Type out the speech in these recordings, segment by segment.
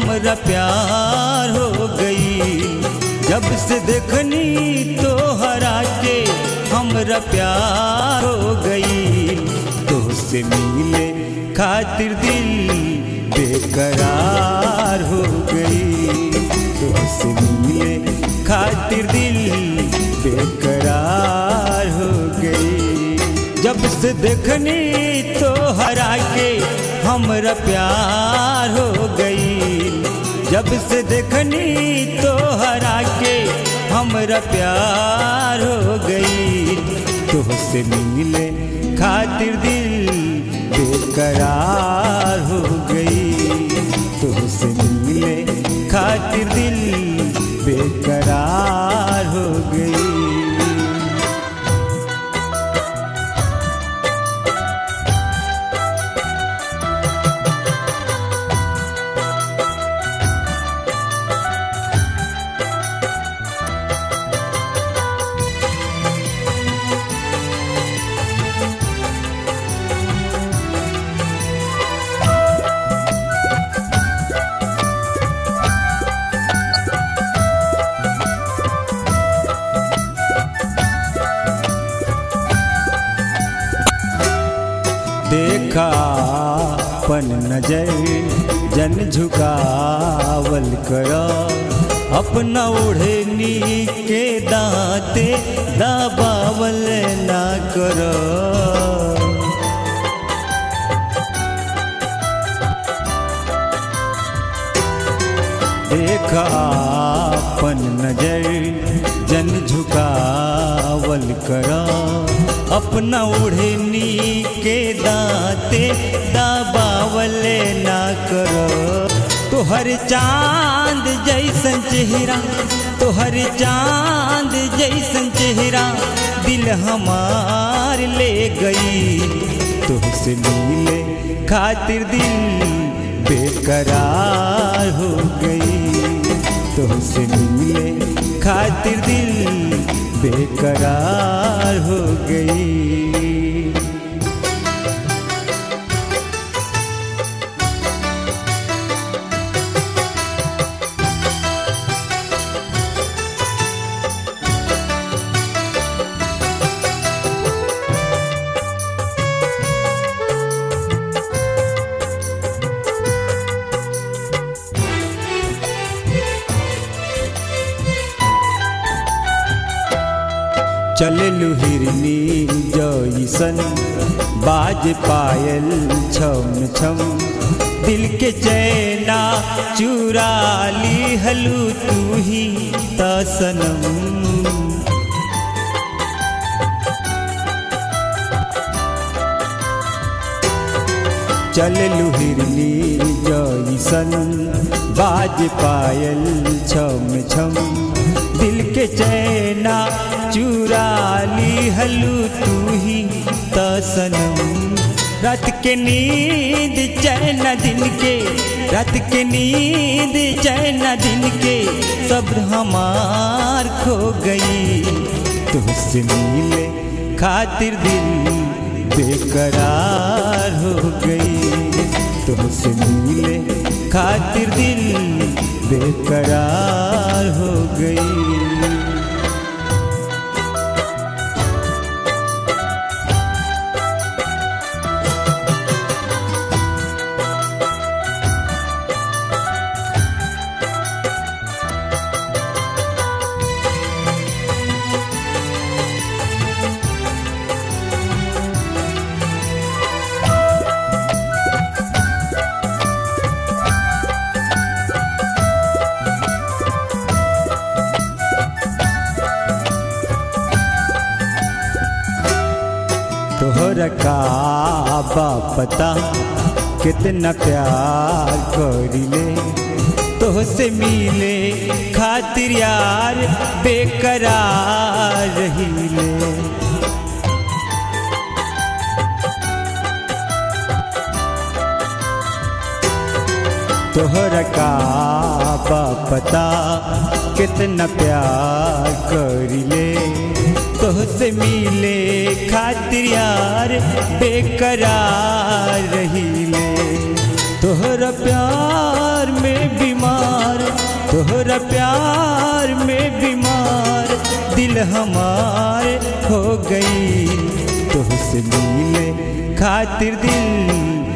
हमरा प्यार हो गई जब से देखनी तो हरा के हमरा प्यार हो गई तो से मिले खातिर दिल बेकरार हो गई तो से मिले खातिर दिल बेकरार हो गई जब से देखनी तो हरा के हमरा प्यार हो गई जब से देखनी तो हरा के हमरा प्यार हो गई तो से मिले खातिर दिल बेकरार हो गई तो से मिले खातिर दिल बेकरार हो गई देखा पन नजर जन झुकावल कर अपना ओढ़नी के दांते दबावल ना कर देखा पन नजर जन झुकावल कर अपना ओढ़नी के दांते दबावल ना कर तोहर चांद जैसन चेहरा तोहर चांद जैसन चेहरा दिल हमार ले गई तुझसे मिले खातिर दिल बेकरार हो गई तुझसे मिले खातिर दिल बेकरार हो गई चले हिरनी जैसन बाज पायल छम छम दिल के चैना चुरा ली हलू तू ही तसनम चल हिरनी जैसन बाज पायल छम छम दिल के चैना चुरा ली हलू तू ही तसनम रात के नींद चैन दिन के रात के नींद चैन दिन के सब हमार खो गई तुझसे मिले खातिर दिल बेकरार हो गई तुझसे मिले खातिर दिल बेकरार हो गई तोहरा का बा पता कितना प्यार करिले तोहसे मिले खातिर यार बेकरार रहिले तोहरा का बा पता कितना प्यार करिले तोहसे मिले खातिर यार बेकरार रहिले तोहरा प्यार में बीमार दिल हमारे हो गई तुझसे मिले खातिर दिल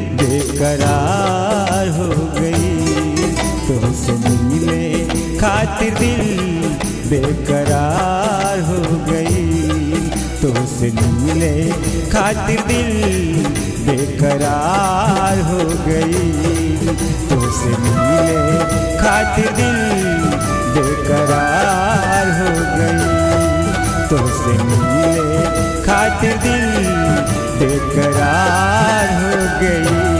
बेकरार हो गई तुझसे मिले खातिर दिल बेकरार हो गई तुझसे मिले खातिर दिल बेकरार हो गई तुझसे मिले खातिर दिल बेकरार हो गई तुझसे मिले खातिर दिल बेकरार हो गई